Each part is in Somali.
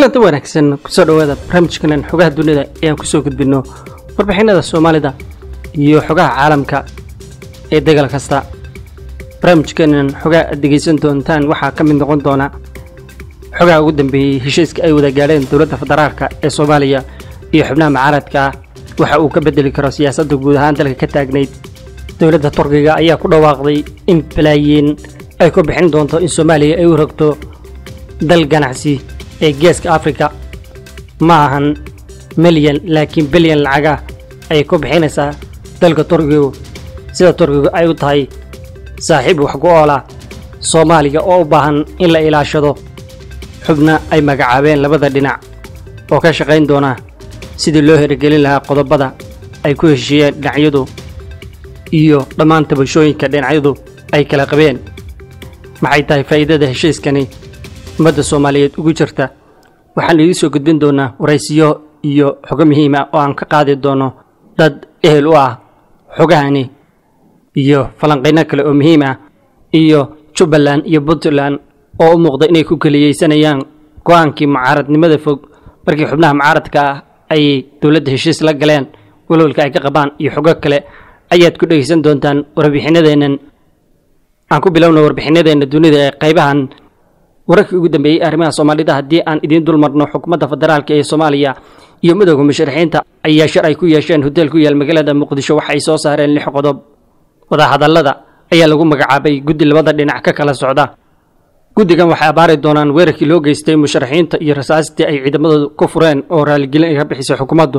kulanta wanaagsan kusoo dhawaada barnaamijkanan xogaha dunida ee aan kusoo gudbinno warbixinada soomaalida iyo xogaha caalamka ee degal kasta barnaamijkanan xogaha aad degaysan doontaan waxaa ka mid noqon doona xogaha ugu dambeeyey heshiiska ay wada gaadheen dowladda federaalka ee soomaaliya iyo xubnaha mucaaradka ah waxa uu ka bedeli karo siyaasadda guud ahaan dalka ka taagnayd dowladda turkiga ayaa ku dhawaaqday in balaayiin ay ku bixin doonto in soomaaliya ay u rogto dal ganacsi ee geeska afrika ma ahan milyan laakiin bilyan lacaga ayay ku bixinaysaa dalka turkigu sida turkigu ay u tahay saaxiib wax ku oola soomaaliya oo u baahan in la ilaashado xubna ay magacaabeen labada dhinac oo ka shaqayn doona sidii loo hirgelin lahaa qodobada ay ku heshiiyeen dhinacyadu iyo dhammaan tabashooyinka dhinacyadu ay kala qabeen maxay tahay faa'iidada heshiiskani ummadda soomaaliyeed ugu jirta waxaan idiin soo gudbin doonaa waraysiyo iyo xogo muhiim ah oo aan ka qaadi doono dad ehel u ah xogahani iyo falanqayno kale oo muhiim ah iyo jubbaland iyo puntland oo u muuqda inay ku keliyeysanayaan go-aankii mucaaradnimada fog markii xubnaha mucaaradka ah ay dowladda heshiis la galeen walwalka ay ka qabaan iyo xogo kale ayaad ku dhegaysan doontaan warbixinadeennan aan ku bilowna warbixinadeenna dunida ee qaybahan wararkii ugu dambeeyey arrimaha soomaalida haddii aan idiin dul marno xukuumadda federaalk ee soomaaliya iyo midooda musharaxiinta ayaa shar ay ku yeesheen hoteel ku yaal magaalada muqdisho waxa ay soo saareen lix qodob wadahadallada ayaa lagu magacaabay guddi labada dhinac ka kala socda guddigan waxay abaari doonaan weerarkii loo geystay musharaxiinta iyo rasaastii ay ciidamadoodu ku fureen oo raaligelin ay ka bixisay xukuumaddu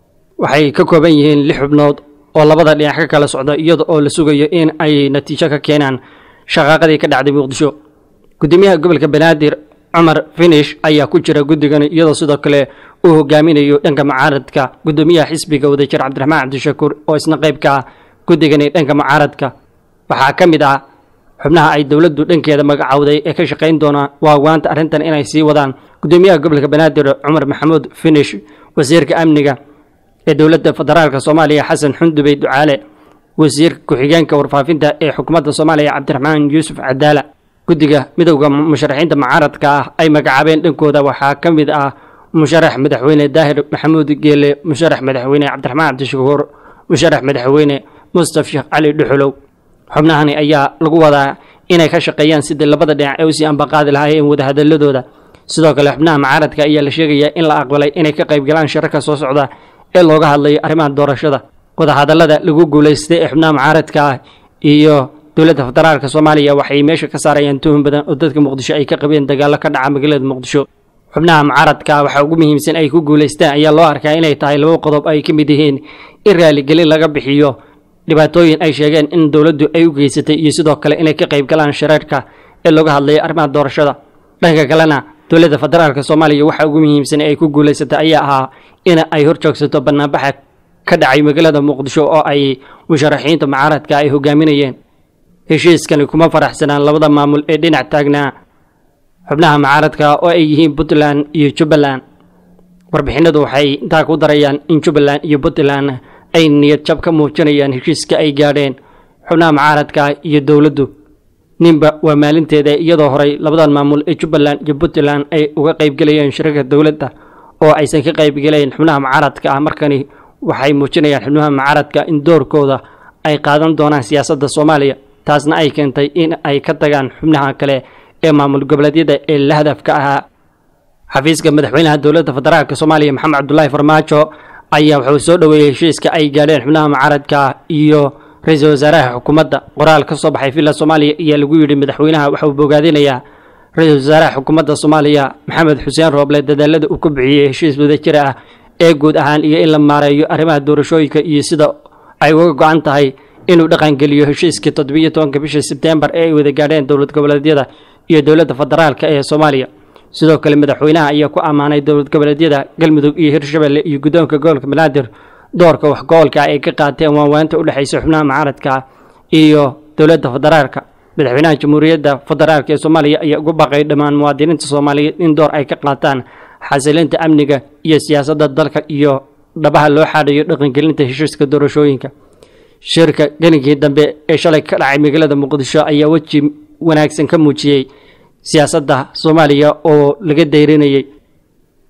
waxay ka kooban yihiin lix xubnood oo labada dhinac ka kala socda iyada oo la sugayo in ay natiijo ka keenaan shaqaaqadii ka dhacday muqdisho gudoomiyaha gobolka banaadir cumar finish ayaa ku jira guddigan iyadoo sidoo kale uu hogaaminayo dhanka mucaaradka gudoomiyaha xisbiga wadajir cabdiraxmaan cabdishakuur oo isna qayb ka ah guddigani dhanka mucaaradka waxaa ka mid ah xubnaha ay dowladdu dhankeeda magacowday ee ka shaqayn doona waawaanta arrintan inay sii wadaan gudoomiyaha gobolka banaadir cumar maxamuud finish wasiirka amniga ee dowladda federaalk soomaaliya xasan xundubey ducaale wasiirka ku-xigeenka warfaafinta ee xukuumadda soomaaliya cabdiraxmaan yuusuf cadaala guddiga midowda musharaxiinta mucaaradka ah ay magacaabeen dhankooda waxaa ka mid ah musharax madaxweyne daahir maxamuud geele musharax madaxweyne cabdiraxmaan cabdishakuur musharax madaxweyne mustaf sheekh cali dhuxulow xubnahani ayaa lagu wadaa inay ka shaqeeyaan sidii labada dhinac ee usii ambaqaadi lahaayeen wadahadaladooda sidoo kale xubnaha mucaaradka ayaa la sheegayaa in la aqbalay inay ka qaybgalaan shirarka soo socda ee looga hadlayo arrimaha doorashada wadahadallada lagu guulaystay ee xubnaha mucaaradka ah iyo dowladda federaalka soomaaliya waxay meesha ka saarayaan tuhun badan oo dadka muqdisho ay ka qabeen dagaallo ka dhaca magaalada muqdisho xubnaha mucaaradka waxaa ugu muhiimsan ay ku guulaystaan ayaa loo arkaa inay tahay laba qodob ay ka mid yihiin in raaligelin laga bixiyo dhibaatooyin ay sheegeen in dowladdu ay u geysatay iyo sidoo kale inay ka qayb galaan shareerka ee looga hadlayo arrimaha doorashada dhanka kalena dowladda federaalka soomaaliya waxaa ugu muhiimsan ay ku guulaysatay ayaa ahaa in ay horjoogsato banaanbaxa ka dhacay magaalada muqdisho oo ay musharaxiinta mucaaradka ay hogaaminayeen heshiiskani kuma faraxsanaan labada maamul ee dhinac taagnaa xubnaha mucaaradka oo ay yihiin puntland iyo jubbaland warbixinadu waxay intaa ku darayaan in jubbaland iyo puntland ay niyad jab ka muujinayaan heshiiska ay gaadheen xubnaha mucaaradka iyo dowladdu ninba waa maalinteeda iyadoo horay labadan maamul ee jubbaland iyo puntland ay uga qaybgelayeen shirarka dowladda oo aysan ka qaybgelayn xubnaha mucaaradka ah markani waxay muujinayaan xubnaha mucaaradka in doorkooda ay qaadan doonaan siyaasadda soomaaliya taasna ay keentay in ay ka tagaan xubnaha kale ee maamul goboleedyada ee la hadafka ahaa xafiiska madaxweynaha dowladda federaalk soomaaliya maxamed cabdulaahi farmaajo ayaa wuxuu soo dhoweeyey heshiiska ay gaadheen xubnaha mucaaradka iyo ra-iisul wasaaraha xukuumadda qoraal ka soo baxay villa soomaaliya ayaa lagu yidhi madaxweynaha waxauu bogaadinayaa ra-iisul wasaaraha xukuumadda soomaaliya maxamed xuseen rooble dadaalada uu ku bixiyey heshiis wadajir ah ee guud ahaan iyo in la maareeyo arrimaha doorashooyinka iyo sida ay uga go-an tahay inuu dhaqangeliyo heshiiskii toddobiiyo tobanka bisha sebtembar ee ay wada gaadheen dowlad goboleedyada iyo dowladda federaalk ee soomaaliya sidoo kale madaxweynaha ayaa ku ammaanay dowlad goboleedyada galmudug iyo hirshabelle iyo guddoonka gobolka banaadir doorka waxgobolka ay ka qaateen waanwaanta u dhexaysa xubnaha mucaaradka iyo dowladda federaalka madaxweynaha jamhuuriyadda federaalk ee soomaaliya ayaa ugu baaqay dhammaan muwaadiniinta soomaaliyeed in door ay ka qaataan xasilinta amniga iyo siyaasadda dalka iyo dhabaha loo xaadhayo dhaqangelinta heshiiska doorashooyinka shirka gelinkii dambe ee shalay ka dhacay magaalada muqdisho ayaa weji wanaagsan ka muujiyey siyaasadda soomaaliya oo laga dayrinayay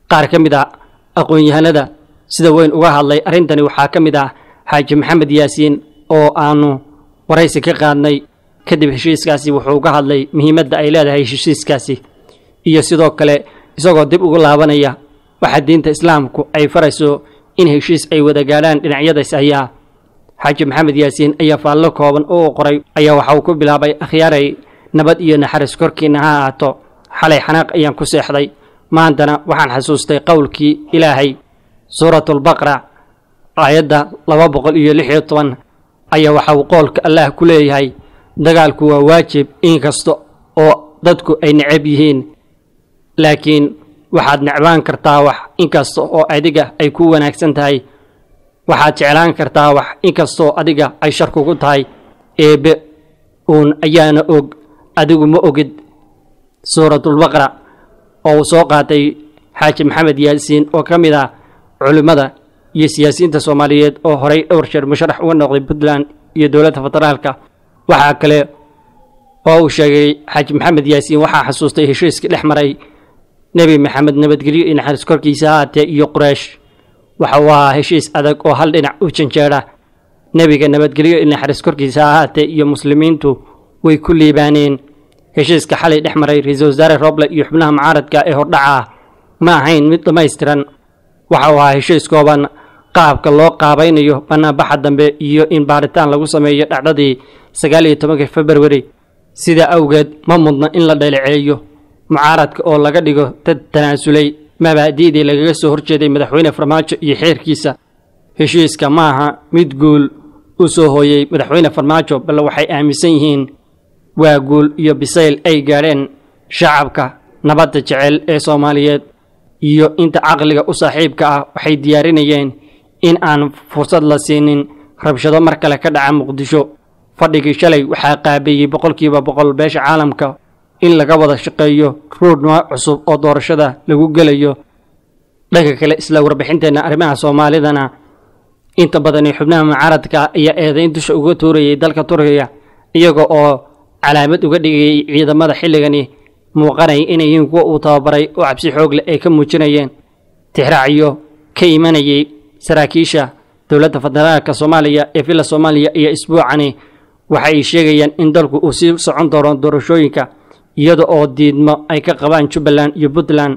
qaar ka mid ah aqoon-yahanada sida weyn uga hadlay arrintani waxaa ka mid ah xaaji maxamed yaasiin oo aanu waraysi ka qaadnay kadib heshiiskaasi wuxuu ka hadlay muhiimadda ay leedahay heshiiskaasi iyo sidoo kale isagoo dib ugu laabanaya waxa diinta islaamku ay farayso in heshiis ay wada gaadhaan dhinacyadaas ayaa xaaji maxamed yaasiin ayaa faallo kooban oo qoray ayaa waxa uu ku bilaabay akhyaaray nabad iyo naxariis korkiina ha ahaato xalay xanaaq ayaan ku seexday maantana waxaan xasuustay qowlkii ilaahay suuratulbaqra aayadda laba boqol iyo lix iyo toban ayaa waxa uu qoolka allaah ku leeyahay dagaalku waa waajib inkasta oo dadku ay necab yihiin laakiin waxaad necbaan kartaa wax inkasta oo adiga ay ku wanaagsan tahay waxaad jeclaan kartaa wax inkastoo adiga ay shar kugu tahay eebbe uun ayaana og adigu ma ogid suuratulbaqra oo uu soo qaatay xaaji maxamed yaasiin oo ka mid ah culimmada iyo siyaasiyiinta soomaaliyeed oo horay dhowr jeer musharax uga noqday puntland iyo dowladda federaalka waxaa kale oo uu sheegay xaaji maxamed yaasiin waxaa xasuustay heshiiskii dhex maray nebi maxamed nabadgelyo iyo naxariis korkiisa haatee iyo quraysh waxa uu ahaa heshiis adag oo hal dhinac u janjeedha nebiga nabadgelyo iyo naxariis korkiisa ahaatee iyo muslimiintu way ku liibaaneen heshiiska xalay dhex maray ra-iisul wasaare roble iyo xubnaha mucaaradka ee hordhaca ah ma ahayn mid dhammaystiran waxa uu ahaa heshiis kooban qaabka loo qaabaynayo banaanbaxa dambe iyo in baaritaan lagu sameeyo dhacdadii sagaal iyo tobanka februari sidaa awgeed ma mudna in la dhaleeceeyo mucaaradka oo laga dhigo dad tanaasulay mabaadi'dii lagaga soo horjeeday madaxweyne farmaajo iyo xeerkiisa heshiiska ma aha mid guul u soo hooyey madaxweyne farmaajo bal waxay aaminsan yihiin waa guul iyo bisayl ay gaadheen shacabka nabadda jecel ee soomaaliyeed iyo inta caqliga u saaxiibka ah waxay diyaarinayeen in aan fursad la siinin rabshado mar kale ka dhaca muqdisho fadhigii shalay waxaa qaabeeyey boqolkiiba boqol beesha caalamka in laga wada shaqeeyo ruud nooc cusub oo doorashada lagu gelayo dhanka kale isla warbixinteenna arrimaha soomaalidana inta badan ee xubnaha mucaaradka ayaa eedayn dusha uga tuurayay dalka turkiga iyaga oo calaamad uga dhigayay ciidamada xilligani muuqanaya inay yihiin kuwa uu tababaray oo cabsi xoog leh ay ka muujinayeen tixraacyo ka imanayay saraakiisha dowladda federaalka soomaaliya ee villa soomaaliya iyo isbuucani waxa ay sheegayaan in dalku uu sii socon doono doorashooyinka iyada oo diidmo ay ka qabaan jubbaland iyo puntland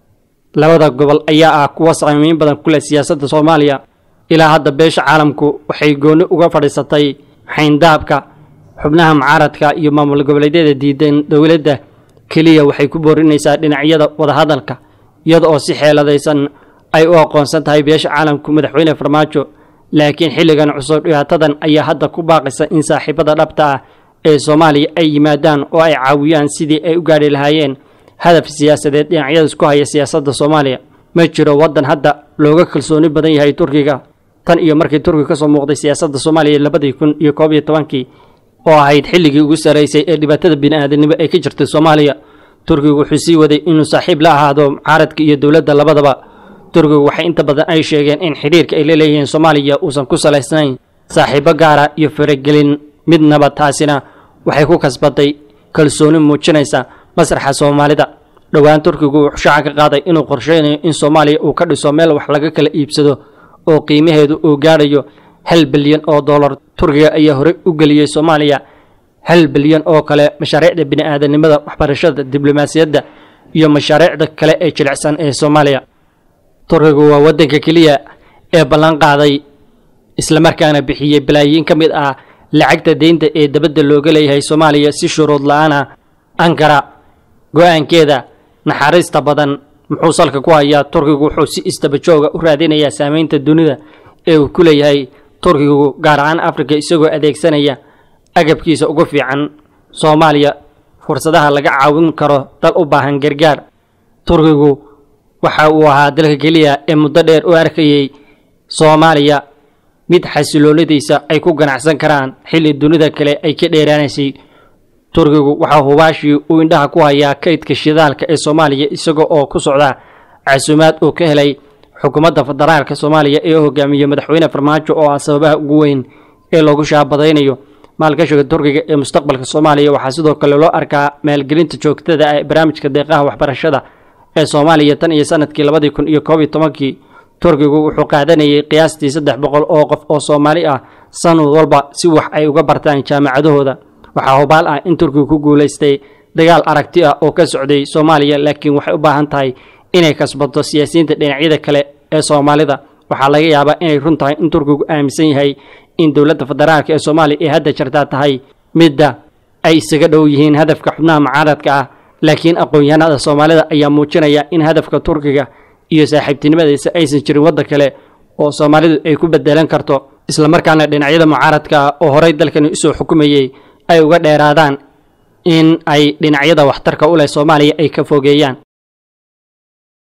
labada gobol ayaa ah kuwa saamiin badan ku leh siyaasadda soomaaliya ilaa hadda beesha caalamku waxay gooni uga fadhiisatay xayndaabka xubnaha mucaaradka iyo maamul goboleedyada diidan dowladda keliya waxay ku boorinaysaa dhinacyada wadahadalka iyada oo si xeeladaysan ay u aqoonsan tahay beesha caalamku madaxweyne farmaajo laakiin xilligan cusub dhibaatadan ayaa hadda ku baaqaysa in saaxiibada dhabta ah ee soomaaliya ay yimaadaan oo ay caawiyaan sidii ay u gaadhi lahaayeen hadaf siyaasadeed dhinacyada isku haya siyaasadda soomaaliya ma jiro waddan hadda looga kalsooni badan yahay turkiga tan iyo markii turkiga kasoo muuqday siyaasadda soomaaliya labadii kun iyo koob iyo tobankii oo ahayd xilligii ugu sarraysay ee dhibaatada bini'aadanimo ay ka jirtay soomaaliya turkigu wuxuu sii waday inuu saaxiib la ahaado mucaaradka iyo dowladda labadaba turkigu waxay inta badan ay sheegeen in xidhiirka ay la leeyihiin soomaaliya uusan ku salaysnayn saaxiibo gaara iyo faragelin midnaba taasina waxay ku kasbatay kalsooni muujinaysa masraxa soomaalida dhowaan turkigu wuxuu shaaca ka qaaday inuu qorsheynayo in soomaaliya uu ka dhiso meel wax laga kala iibsado oo qiimaheedu uu gaadhayo hal bilyan oo dollar turkiga ayaa horey u geliyey soomaaliya hal bilyan oo kale mashaariicda bini'aadanimada waxbarashada diblomaasiyadda iyo mashaariicda kale ee jilicsan ee soomaaliya turkigu waa waddanka keliya ee ballan qaaday islamarkaana bixiyey balaayiin ka mid ah lacagta deynta ee dabadda looga leeyahay soomaaliya si shuruud la-aana ankara go-aankeeda naxariista badan muxuu salka ku hayaa turkigu wuxuu si istabajooga u raadinayaa saameynta dunida ee uu ku leeyahay turkigu gaar ahaan afrika isagoo adeegsanaya agabkiisa ugu fiican soomaaliya fursadaha laga caawin karo dal u baahan gargaar turkigu waxa uu ahaa dalka keliya ee muddo dheer u arkayay soomaaliya mid xasiloonadiisa ay ku ganacsan karaan xilli dunida kale ay ka dheeraanaysay turkigu waxaa hubaashii uu indhaha ku hayaa kaydka shidaalka ee soomaaliya isaga oo ku socda casuumaad uu ka helay xukuumadda federaalka soomaaliya ee hogaamiye madaxweyne farmaajo oo ah sababaha ugu weyn ee loogu shaabadaynayo maalgashiga turkiga ee mustaqbalka soomaaliya waxaa sidoo kale loo arkaa maalgelinta joogtada ah ee barnaamijka deeqaha waxbarashada ee soomaaliya tan iyo sanadkii labadii kun iyo koob iyo tobankii turkigu wuxuu qaadanayay qiyaastii saddex boqol oo qof oo soomaali ah sanad walba si wax ay uga bartaan jaamacadahooda waxaa hubaal ah in turkigu ku guulaystay dagaal aragti ah oo ka socday soomaaliya laakiin waxay u baahan tahay inay kasbato siyaasiyiinta dhinacyada kale ee soomaalida waxaa laga yaabaa inay run tahay in turkigu aaminsan yahay in dowladda federaalk ee soomaaliya ee hadda jirtaa tahay midda ay isaga dhow yihiin hadafka xubnaha mucaaradka ah laakiin aqoon-yahanada soomaalida ayaa muujinaya in hadafka turkiga iyo saaxiibtinimadiisa aysan jirin wadda kale oo soomaalidu ay ku bedelan karto islamarkaana dhinacyada mucaaradka ah oo horey dalkani usoo xukumayey ay uga dheeraadaan in ay dhinacyada waxtarka u leh soomaaliya ay ka fogeeyaan